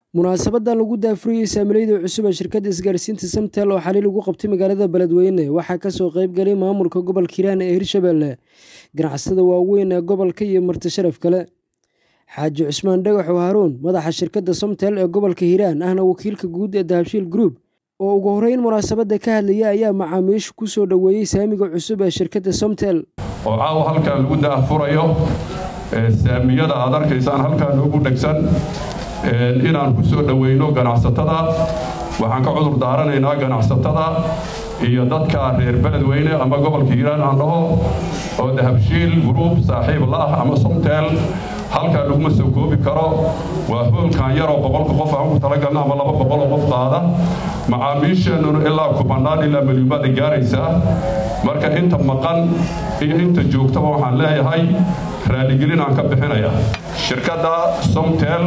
munaasabadan lagu daafurayey saamilayda cusub ee shirkadda isgaarsiinta samtel oo xali lagu qabtay magaalada beledweyne waxaa kasoo qayb galay maamulka gobolka hiiraan ee hirshabelle ganacsatada waaweyn ee gobolka iyo marti sharaf kale xaaji cusmaan dhagaxo haruun madaxa shirkadda somtel ee gobolka hiiraan ahna wakiilka guud ee dahabshiil group oo ugu horeyn munaasabadda ka hadlaya ayaa macaamiishu ku soo dhoweeyey saamiga cusub ee shirkadda somtel oo caawa halkan lagu daafurayo saamiyada aad arkaysaan halkaa noogu dhegsan inaan ku soo dhoweyno ganacsatada waxaan ka cudur daaranaynaa ganacsatada iyo dadka reer beledweyne ama gobolka hiiraan aan dhaho oo dahabshiil gruub saaxiib la ah ama somtel halkaa laguma soo koobi karo waa hoolkan yaroo boqolka qof aan ku talagalna ama laba boqoloo qof qaada macaamiisheennuna ilaa kubannaan ilaa milyuumaada gaaraysaa marka inta maqan iyo inta joogtaba waxaan leeyahay raaligelin aan ka bixinaya shirkadda somtel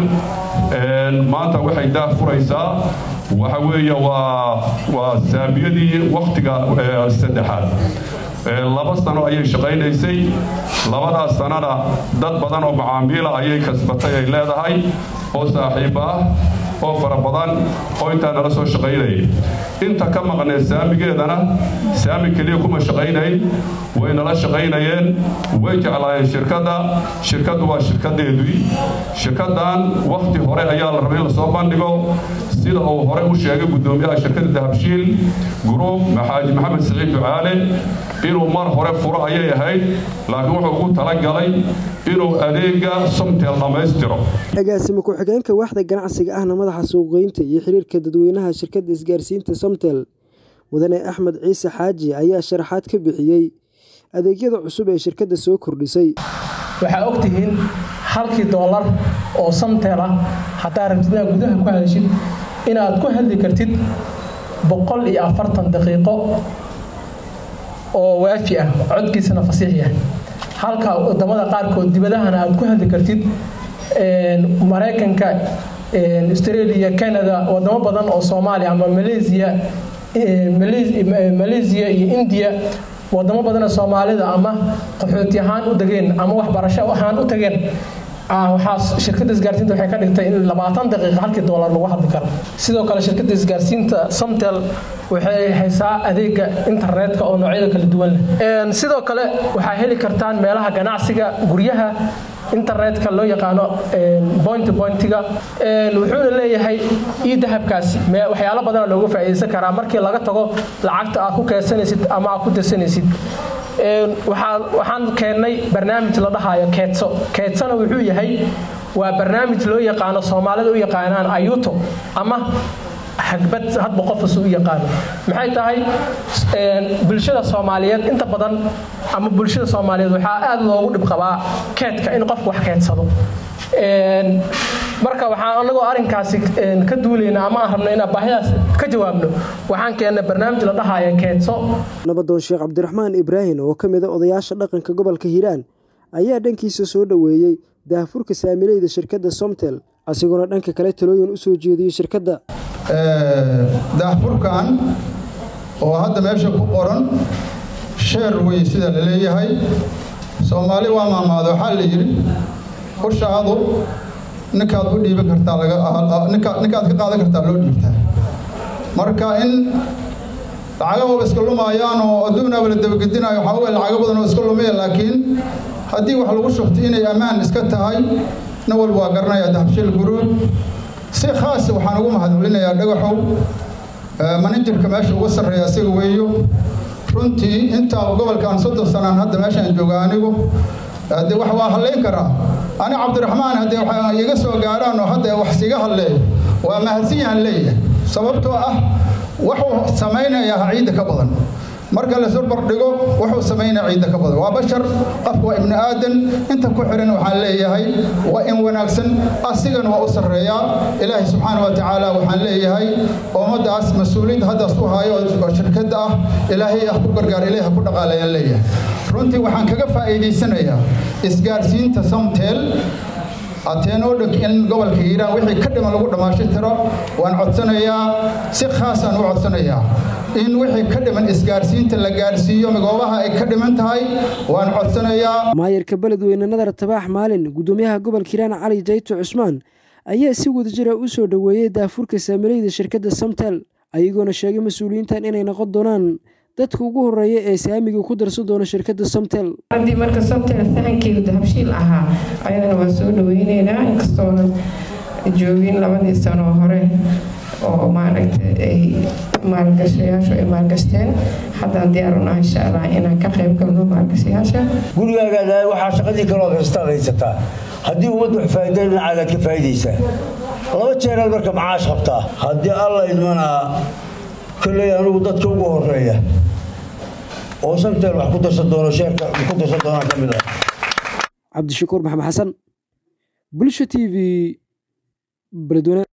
maanta waxay daah furaysaa waxa weeye waa saamiyadii wakhtiga saddexaad laba sano ayay shaqaynaysay labadaas sanana dad badan oo macaamiila ayay kasbatay ay leedahay oo saaxiib ah oo fara badan oo intaa nala soo shaqaynayay inta ka maqneed saamigeedana saami keliya kuma shaqaynayn way nala shaqaynayeen way jeclaayeen shirkadda shirkaddu waa shirkadeedii shirkaddan wakhti hore ayaa la rabay in lasoo bandhigo sida uu hore u sheegay guddoomiyaha shirkadda dahabshiil gruub maxaaji maxamed siciid ducaale inuu mar hore furo ayay ahayd laakiin wuxuu ugu talagalay inuu adeega somtel dhammaystiro agaasime ku-xigeenka waaxda ganacsiga ahna madaxa suuqgeynta iyo xiriirka dadweynaha shirkadda isgaarsiinta somtel mudane axmed ciise xaaji ayaa sharaxaad ka bixiyey adeegyada cusub ee shirkadda soo kordhisay waxaa ogtihiin halkii doolar oo samtel ah haddaa rabtid inaad gudaha ku hadashid inaad ku hadli kartid boqol iyo afartan daqiiqo oo waafi ah codkiisana fasiix yahay halka wadamada qaarkood dibadahana aad ku hadli kartid maraykanka australia canada wadamo badan oo soomaaliya ama malaysia malaysia iyo india wadamo badanoo soomaalida ama qaxooti ahaan u degeen ama waxbarasho ahaan u tageen waxaa shirkadda isgaarsiinta waxay ka dhigtay in labaatan daqiiqa halkii doolar lagu hadli karo sidoo kale shirkadda isgaarsiinta somtel waxay haysaa adeega internetka oo noocyada kala duwan leh sidoo kale waxaa heli kartaan meelaha ganacsiga guryaha internetka loo yaqaano point pointiga wuxuuna leeyahay io dahabkaasi waxyaalo badana looga faa'iidaysan karaa markii laga tago lacagta aad ku keedsanaysid ama aad ku dirsanaysid waxaan keennay barnaamij la dhahayo keedso keedsona wuxuu yahay waa barnaamij loo yaqaano soomaalida u yaqaanaan ayuto ama hagbad hadba qofkas u yaqaano maxay tahay bulshada soomaaliyeed inta badan ama bulshada soomaaliyeed waxaa aada loogu dhib qabaa keedka in qofku wax keedsado marka waxaan anagoo arinkaasi ka duulayna ama aan rabno inaan baahidaas ka jawaabno waxaan keennay barnaamij la dhahaya keedso nabadoon sheekh cabdiraxmaan ibraahim oo ka mid a odayaasha dhaqanka gobolka hiiraan ayaa dhankiisa soo dhoweeyey daahfurka saamilayda shirkadda somtel asigoona dhanka kale talooyin u soo jeediyey shirkadda daahfurkan oo hadda meesha ku qoran sheer wey sida la leeyahay soomaali waa maamaado waxaa la yidhi ushaadu ninkaad u dhiiban kartaa ninkaad ka qaadan kartaa loo dhiibtaa marka in lacagahooba iska lumaayaan oo adduunaaba la dabagedinayo waxaa wey lacago badan oo iska lumaya laakiin haddii wax lagu shubto inay ammaan iska tahay nin walba waa garanaya dahabshiil guruub si khaasa waxaan ugu mahadcelinayaa dhagaxow manajirka meesha uga sarreeya asiga weeyo runtii intaa gobolkan soddon sanaan hadda meeshaan jooga anigu haddee wax waa hadlayn karaa ani cabdiraxmaan haddee waxa iga soo gaaraan oo hadda wax siga hadleeyo waa mahadsan yahan leeyahay sababtoo ah wuxuu samaynayaa ciidda ka badan marka la surbar dhigo wuxuu samaynaya ciidda ka badan waa bashar qofku waa ibni aadan inta ku xiran waxaan leeyahay waa in wanaagsan asigana waa u sarreeyaa ilaahay subxaana wa tacaala waxaan leeyahay ummaddaas mas-uuliyadda haddaas ku haayo oo shirkadda ah ilaahay ah ku gargaar ilaahay ha ku dhaqaalayaan leeyahay runtii waxaan kaga faa'iidaysanayaa isgaarsiinta somtel ateenoo dhog in gobolka hiiraan wixii ka dhiman lagu dhammaasho tiro waan codsanayaa si khaasaan u codsanayaa in wixii ka dhiman isgaarsiinta la gaarsiiyo goobaha ay ka dhiman tahay waan codsanayaa maayarka beledweyne nadar tabaax maalin guddoomiyaha gobolka hiiraan cali jayto cusmaan ayaa si wadajira u soo dhoweeyey daafurka saamileyda shirkadda samtel ayagoona sheegay mas-uuliyiintan inay noqon doonaan dadka ugu horeeya ee saamiga ku darsan doona shirkadda samtel haddii marka samtel sahankeedu dahabshiil ahaa ayadana waa soo dhaweyneynaa inkastoona joogin labadii sano hore oo maaragta ay maalgashayaashu ay maalgashteen haddaan diyaar unaha insha allah inaan ka qayb galno maalgashayaasha gurigaagaada waxaa shaqadii kalood haystaad haysataa haddii ummaddu wax faa'iida dhinacaagaad ka faa'iidaysaa laba jeeraad marka macaash qabtaa haddii alla idmanaa kolley anugu dadka ugu horeeya oo samtel wax ku darsan doono sheerka ku darsan doonaan ka mid ah cabdishakuur maxamed xasan bulsha t v beledweyne